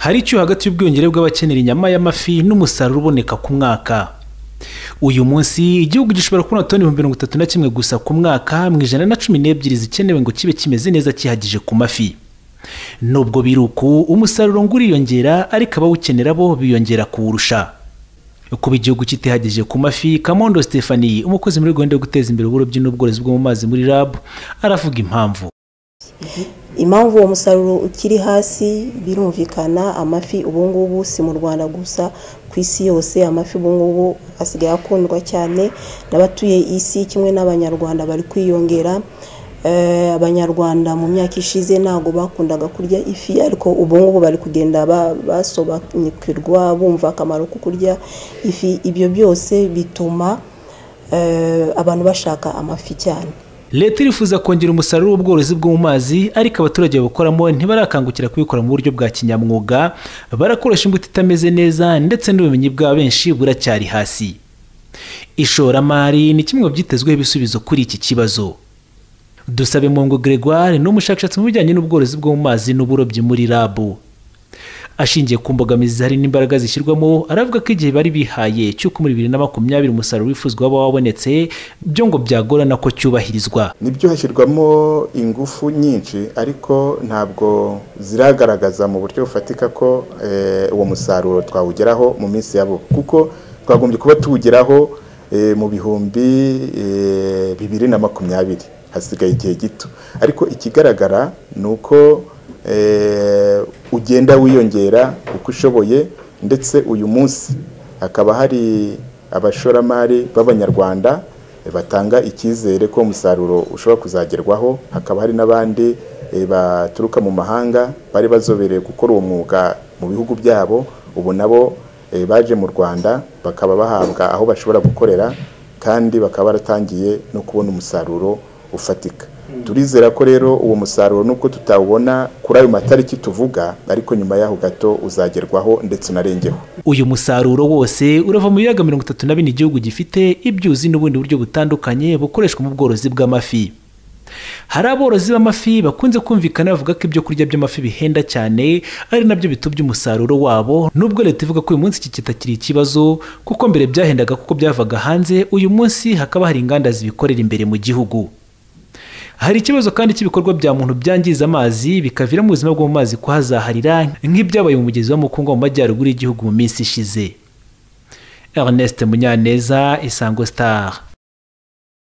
hari icyuho hagati y'ubwiyongere bw'abakenera inyama y'amafi n'umusaruro uboneka ku mwaka uyu munsi igihugu gishobora kubona toni ibihumbi mirongo itatu na kimwe gusa ku mwaka mu ijana na cumi n'ebyiri zikenewe ngo kibe kimeze neza kihagije ku mafi nubwo biri uku umusaruro ngo uriyongera ariko abawukenera bo biyongera kuwurusha kuba igihugu kitihagije ku mafi kamondo stephanie umukozi muri gahunda yo guteza imbere uburobyi n'ubworozi bwo mu mazi muri rab aravuga impamvu impamvu uwo musaruro ukiri hasi birumvikana amafi ubungubu si mu rwanda gusa ku isi yose amafi ubungubu asigaye akundwa cyane n'abatuye isi kimwe n'abanyarwanda bari kwiyongera abanyarwanda mu myaka ishize ntabwo bakundaga kurya ifi ariko ubungubu bari kugenda basobanukirwa bumva akamaro ko kurya ifi ibyo byose bituma abantu bashaka amafi cyane leta irifuza kongera umusaruro w'ubworozi bwo mu mazi ariko abaturage babukoramo ntibarakangukira kubikora mu buryo bwa kinyamwuga barakoresha imbuto itameze neza ndetse n'ubumenyi bwa benshi buracyari hasi ishoramari ni kimwe mu byitezweho ibisubizo kuri iki kibazo dusabe mungu gregoire ni umushakashatsi mu bijyanye n'ubworozi bwo mu mazi n'uburobyi muri rabu ashingiye ku mbogamizi hari n'imbaraga zishyirwamo aravuga ko igihe bari bihaye cy'uko muri bibiri na makumyabiri umusaruro wifuzwa waba wabonetse byo ngo byagorana ko cyubahirizwa nibyo hashyirwamo ingufu nyinshi ariko ntabwo ziragaragaza mu buryo bufatika ko uwo musaruro twawugeraho mu minsi yabo kuko twagombye kuba tuwugeraho mu bihumbi bibiri na makumyabiri hasigaye igihe gito ariko ikigaragara ni uko ugenda wiyongera uko ushoboye ndetse uyu munsi hakaba hari abashoramari b'abanyarwanda batanga icyizere ko umusaruro ushobora kuzagerwaho hakaba hari n'abandi baturuka mu mahanga bari bazobereye gukora uwo mwuga mu bihugu byabo ubu nabo baje mu rwanda bakaba bahabwa aho bashobora gukorera kandi bakaba baratangiye no kubona umusaruro ufatika turizera ko rero uwo musaruro nubwo tutawubona kuri ayo matariki tuvuga ariko nyuma y'aho gato uzagerwaho ndetse unarengeho uyu musaruro wose urava mu biyaga mirongo itatu na bine igihugu gifite ibyuzi n'ubundi buryo butandukanye bukoreshwa mu bworozi bw'amafi hari aborozi b'amafi bakunze kumvikana bavuga ko ibyo kurya by'amafi bihenda cyane ari nabyo bitubya umusaruro wabo nubwo leta ivuga ko uyu munsi iki kitakiri ikibazo kuko mbere byahendaga kuko byavaga hanze uyu munsi hakaba hari inganda zibikorera imbere mu gihugu hari ikibazo kandi cy'ibikorwa bya muntu byangiza amazi bikavira mu buzima bwo mu mazi kuhazaharira nk'ibyabaye mu mugezi wa mukungu mu majyaruguru y'igihugu mu minsi ishize ernest munyaneza isango star